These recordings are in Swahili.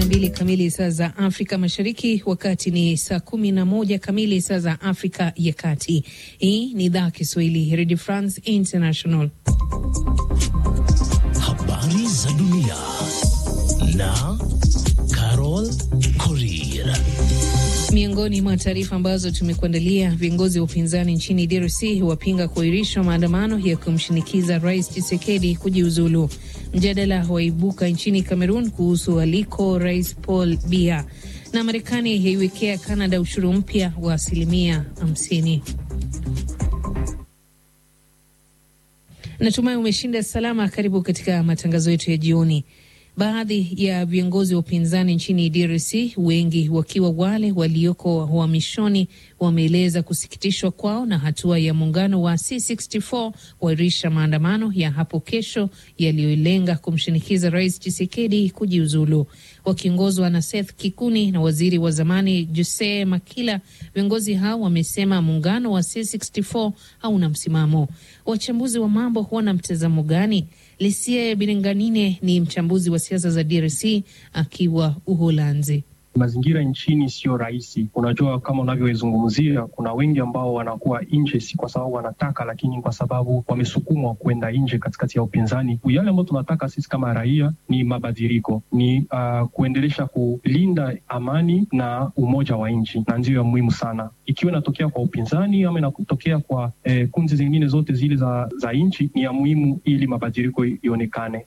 mbili kamili saa za Afrika Mashariki, wakati ni saa kumi na moja kamili saa za Afrika ya Kati. Hii ni idhaa Kiswahili Radio France International. Habari za dunia na Carol Korir. Miongoni mwa taarifa ambazo tumekuandalia, viongozi wa upinzani nchini DRC wapinga kuahirishwa maandamano ya kumshinikiza Rais Tshisekedi kujiuzulu. Mjadala waibuka nchini Cameroon kuhusu aliko Rais Paul Biya, na Marekani yaiwekea Canada ushuru mpya wa asilimia 50. Natumai umeshinda salama. Karibu katika matangazo yetu ya jioni. Baadhi ya viongozi wa upinzani nchini DRC, wengi wakiwa wale walioko uhamishoni, wameeleza kusikitishwa kwao na hatua ya muungano wa C64 kuahirisha maandamano ya hapo kesho yaliyolenga kumshinikiza Rais Tshisekedi kujiuzulu. Wakiongozwa na Seth Kikuni na waziri wa zamani Jose Makila, viongozi hao wamesema muungano wa C64 hauna msimamo. Wachambuzi wa mambo wana mtazamo gani? Lisie Biringanine ni mchambuzi wa siasa za DRC akiwa Uholanzi. Mazingira nchini siyo rahisi. Unajua, kama unavyozungumzia, kuna wengi ambao wanakuwa nje, si kwa sababu wanataka, lakini kwa sababu wamesukumwa kwenda nje katikati ya upinzani. Yale ambayo tunataka sisi kama raia ni mabadiliko, ni uh, kuendelesha kulinda amani na umoja wa nchi, na ndiyo ya muhimu sana, ikiwa inatokea kwa upinzani ama inatokea kwa eh, kundi zingine zote zile za, za nchi, ni ya muhimu ili mabadiliko ionekane.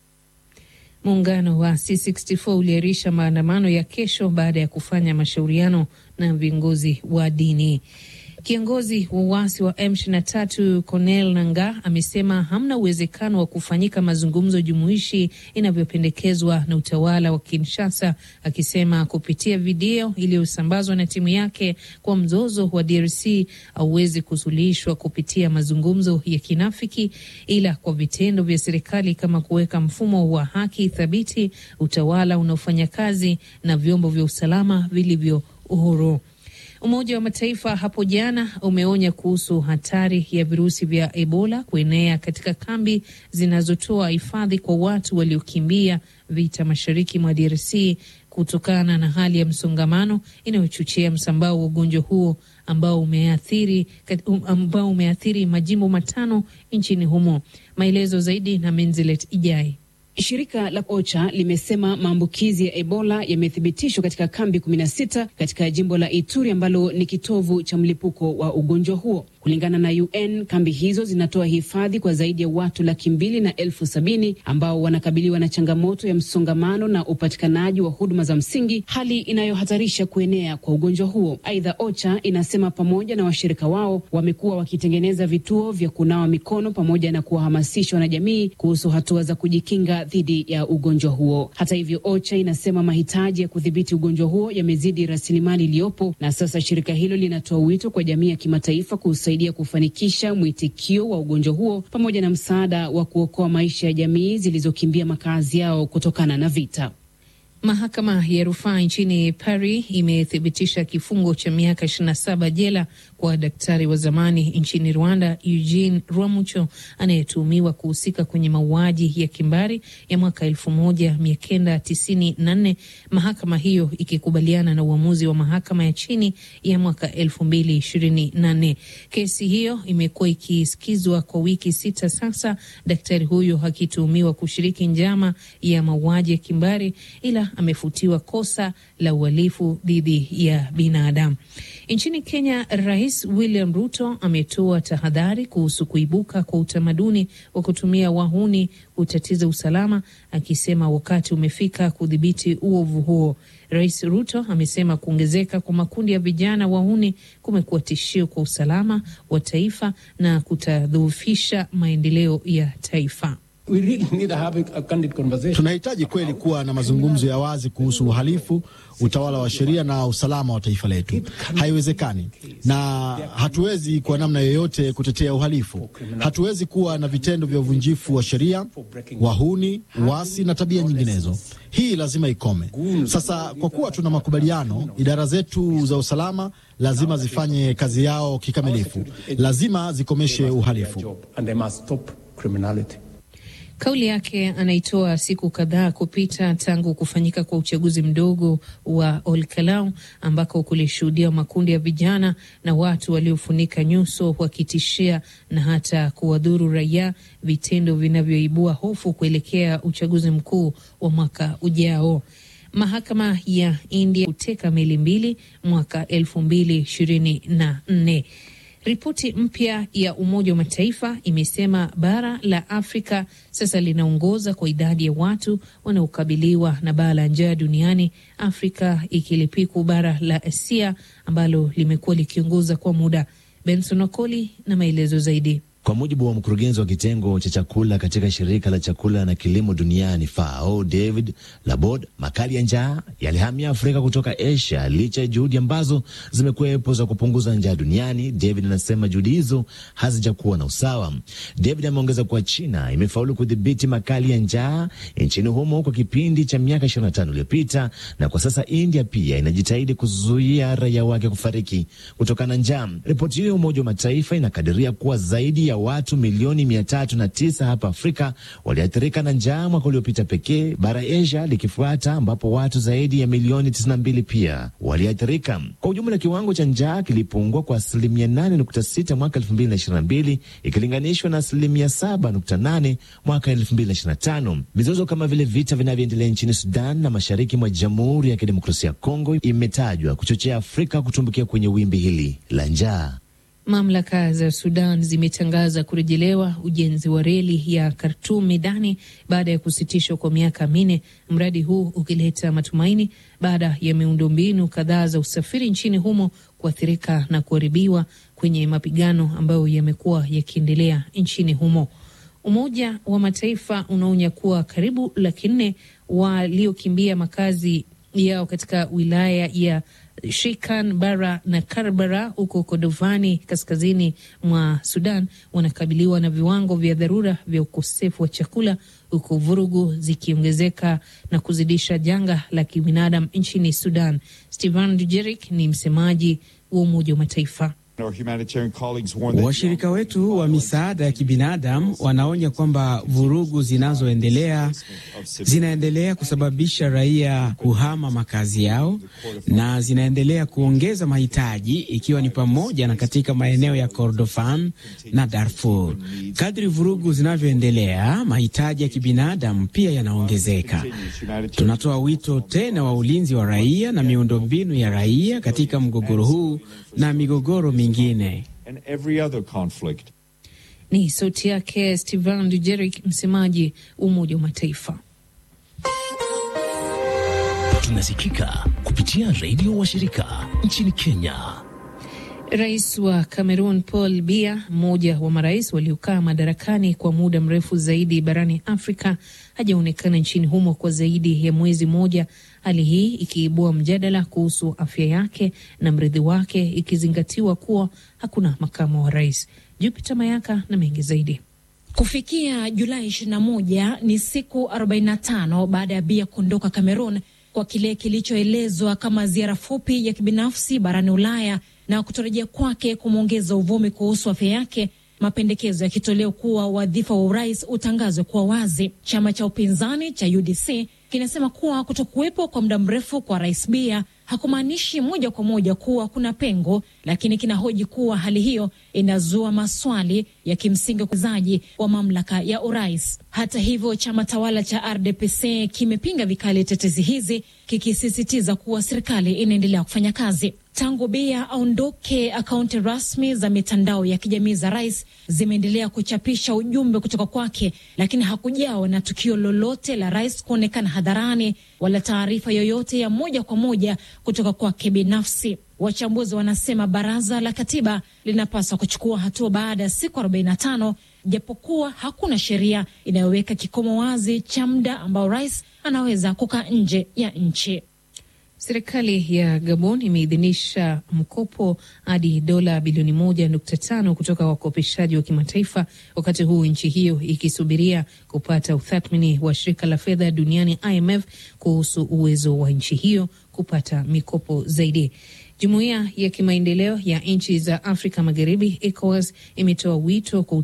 Muungano wa C64 uliahirisha maandamano ya kesho baada ya kufanya mashauriano na viongozi wa dini. Kiongozi wa uasi wa M23 Cornel Nangaa amesema hamna uwezekano wa kufanyika mazungumzo jumuishi inavyopendekezwa na utawala wa Kinshasa, akisema kupitia video iliyosambazwa na timu yake kwa mzozo wa DRC hauwezi kusuluhishwa kupitia mazungumzo ya kinafiki, ila kwa vitendo vya serikali kama kuweka mfumo wa haki thabiti, utawala unaofanya kazi na vyombo vya usalama vilivyo uhuru. Umoja wa Mataifa hapo jana umeonya kuhusu hatari ya virusi vya Ebola kuenea katika kambi zinazotoa hifadhi kwa watu waliokimbia vita mashariki mwa DRC kutokana na hali ya msongamano inayochochea msambao wa ugonjwa huo ambao umeathiri, ambao umeathiri majimbo matano nchini humo. Maelezo zaidi na Menzilet Ijai. Shirika la OCHA limesema maambukizi ya Ebola yamethibitishwa katika kambi 16 katika jimbo la Ituri ambalo ni kitovu cha mlipuko wa ugonjwa huo. Kulingana na UN, kambi hizo zinatoa hifadhi kwa zaidi ya watu laki mbili na elfu sabini ambao wanakabiliwa na changamoto ya msongamano na upatikanaji wa huduma za msingi, hali inayohatarisha kuenea kwa ugonjwa huo. Aidha, OCHA inasema pamoja na washirika wao wamekuwa wakitengeneza vituo vya kunawa mikono pamoja na kuwahamasisha wanajamii kuhusu hatua za kujikinga dhidi ya ugonjwa huo. Hata hivyo, OCHA inasema mahitaji ya kudhibiti ugonjwa huo yamezidi rasilimali iliyopo, na sasa shirika hilo linatoa wito kwa jamii ya kimataifa kusaidia kufanikisha mwitikio wa ugonjwa huo pamoja na msaada wa kuokoa maisha ya jamii zilizokimbia makazi yao kutokana na vita. Mahakama ya rufaa nchini Paris imethibitisha kifungo cha miaka 27 jela kwa daktari wa zamani nchini Rwanda Eugene Rwamucho anayetuhumiwa kuhusika kwenye mauaji ya kimbari ya mwaka 1994, mahakama hiyo ikikubaliana na uamuzi wa mahakama ya chini ya mwaka 2024. Kesi hiyo imekuwa ikisikizwa kwa wiki sita sasa, daktari huyo akituhumiwa kushiriki njama ya mauaji ya kimbari ila amefutiwa kosa la uhalifu dhidi ya binadamu. Nchini Kenya, Rais William Ruto ametoa tahadhari kuhusu kuibuka kwa utamaduni wa kutumia wahuni kutatiza usalama, akisema wakati umefika kudhibiti uovu huo. Rais Ruto amesema kuongezeka kwa makundi ya vijana wahuni kumekuwa tishio kwa usalama wa taifa na kutadhoofisha maendeleo ya taifa. Tunahitaji kweli kuwa na mazungumzo ya wazi kuhusu uhalifu, utawala wa sheria na usalama wa taifa letu. Haiwezekani na hatuwezi kwa namna yoyote kutetea uhalifu. Hatuwezi kuwa na vitendo vya uvunjifu wa sheria, wahuni, uasi na tabia nyinginezo. Hii lazima ikome. Sasa kwa kuwa tuna makubaliano, idara zetu za usalama lazima zifanye kazi yao kikamilifu, lazima zikomeshe uhalifu. Kauli yake anaitoa siku kadhaa kupita tangu kufanyika kwa uchaguzi mdogo wa Olkalau ambako kulishuhudia makundi ya vijana na watu waliofunika nyuso wakitishia na hata kuwadhuru raia, vitendo vinavyoibua hofu kuelekea uchaguzi mkuu wa mwaka ujao. Mahakama ya India kuteka meli mbili mwaka elfu mbili ishirini na nne. Ripoti mpya ya Umoja wa Mataifa imesema bara la Afrika sasa linaongoza kwa idadi ya watu wanaokabiliwa na baa la njaa duniani, Afrika ikilipiku bara la Asia ambalo limekuwa likiongoza kwa muda. Benson Okoli na maelezo zaidi. Kwa mujibu wa mkurugenzi wa kitengo cha chakula katika shirika la chakula na kilimo duniani FAO, David Labod, makali ya njaa yalihamia Afrika kutoka Asia licha ya juhudi ambazo zimekuwepo za kupunguza njaa duniani. David anasema juhudi hizo hazijakuwa na usawa. David ameongeza kuwa China imefaulu kudhibiti makali ya njaa nchini humo kwa kipindi cha miaka 25 iliyopita, na kwa sasa India pia inajitahidi kuzuia raia wake kufariki kutokana na njaa. Ripoti hiyo ya Umoja wa Mataifa inakadiria kuwa zaidi ya watu milioni mia tatu na tisa hapa Afrika waliathirika na njaa mwaka uliopita pekee, bara Asia likifuata ambapo watu zaidi ya milioni 92 pia waliathirika. Kwa ujumla, kiwango cha njaa kilipungua kwa asilimia 8.6 mwaka 2022 ikilinganishwa na asilimia 7.8 mwaka 2025. Mizozo kama vile vita vinavyoendelea nchini Sudan na mashariki mwa Jamhuri ya Kidemokrasia ya Kongo imetajwa kuchochea Afrika kutumbukia kwenye wimbi hili la njaa. Mamlaka za Sudan zimetangaza kurejelewa ujenzi wa reli ya Khartoum Medani baada ya kusitishwa kwa miaka minne, mradi huu ukileta matumaini baada ya miundombinu kadhaa za usafiri nchini humo kuathirika na kuharibiwa kwenye mapigano ambayo yamekuwa yakiendelea nchini humo. Umoja wa Mataifa unaonya kuwa karibu laki nne waliokimbia makazi yao katika wilaya ya Shikan Bara na Karbala huko Kodovani kaskazini mwa Sudan wanakabiliwa na viwango vya dharura vya ukosefu wa chakula huku vurugu zikiongezeka na kuzidisha janga la kibinadamu nchini Sudan. Stephane Dujarric ni msemaji wa Umoja wa Mataifa. Washirika wetu wa misaada ya kibinadamu wanaonya kwamba vurugu zinazoendelea zinaendelea kusababisha raia kuhama makazi yao na zinaendelea kuongeza mahitaji ikiwa ni pamoja na katika maeneo ya Kordofan na Darfur. Kadri vurugu zinavyoendelea, mahitaji ya kibinadamu pia yanaongezeka. Tunatoa wito tena wa ulinzi wa raia na miundombinu ya raia katika mgogoro huu na migogoro mingine. Ni sauti yake Stephane Dujarric, msemaji wa Umoja wa Mataifa. Tunasikika kupitia redio wa shirika nchini Kenya. Rais wa Cameroon Paul Biya, mmoja wa marais waliokaa madarakani kwa muda mrefu zaidi barani Afrika, hajaonekana nchini humo kwa zaidi ya mwezi mmoja, hali hii ikiibua mjadala kuhusu afya yake na mrithi wake, ikizingatiwa kuwa hakuna makamu wa rais. Jupiter Mayaka na mengi zaidi. Kufikia Julai 21 ni siku 45 baada ya Biya kuondoka Cameroon kwa kile kilichoelezwa kama ziara fupi ya kibinafsi barani Ulaya na kutorejea kwake kumwongeza uvumi kuhusu afya yake, mapendekezo yakitolewa kuwa wadhifa wa urais utangazwe kuwa wazi. Chama cha upinzani cha UDC kinasema kuwa kutokuwepo kwa muda mrefu kwa rais Biya hakumaanishi moja kwa moja kuwa kuna pengo, lakini kinahoji kuwa hali hiyo inazua maswali ya kimsingi uwezaji wa mamlaka ya urais. Hata hivyo, chama tawala cha RDPC kimepinga vikali tetezi hizi, kikisisitiza kuwa serikali inaendelea kufanya kazi. Tangu Biya aondoke, akaunti rasmi za mitandao ya kijamii za rais zimeendelea kuchapisha ujumbe kutoka kwake, lakini hakujawa na tukio lolote la rais kuonekana hadharani wala taarifa yoyote ya moja kwa moja kutoka kwake binafsi. Wachambuzi wanasema baraza la katiba linapaswa kuchukua hatua baada ya siku 45 japokuwa hakuna sheria inayoweka kikomo wazi cha muda ambao rais anaweza kukaa nje ya nchi. Serikali ya Gabon imeidhinisha mkopo hadi dola bilioni moja nukta tano kutoka wakopeshaji wa kimataifa, wakati huu nchi hiyo ikisubiria kupata utathmini wa shirika la fedha duniani IMF kuhusu uwezo wa nchi hiyo kupata mikopo zaidi. Jumuiya ya kimaendeleo ya nchi za Afrika Magharibi, ECOWAS, imetoa wito kwa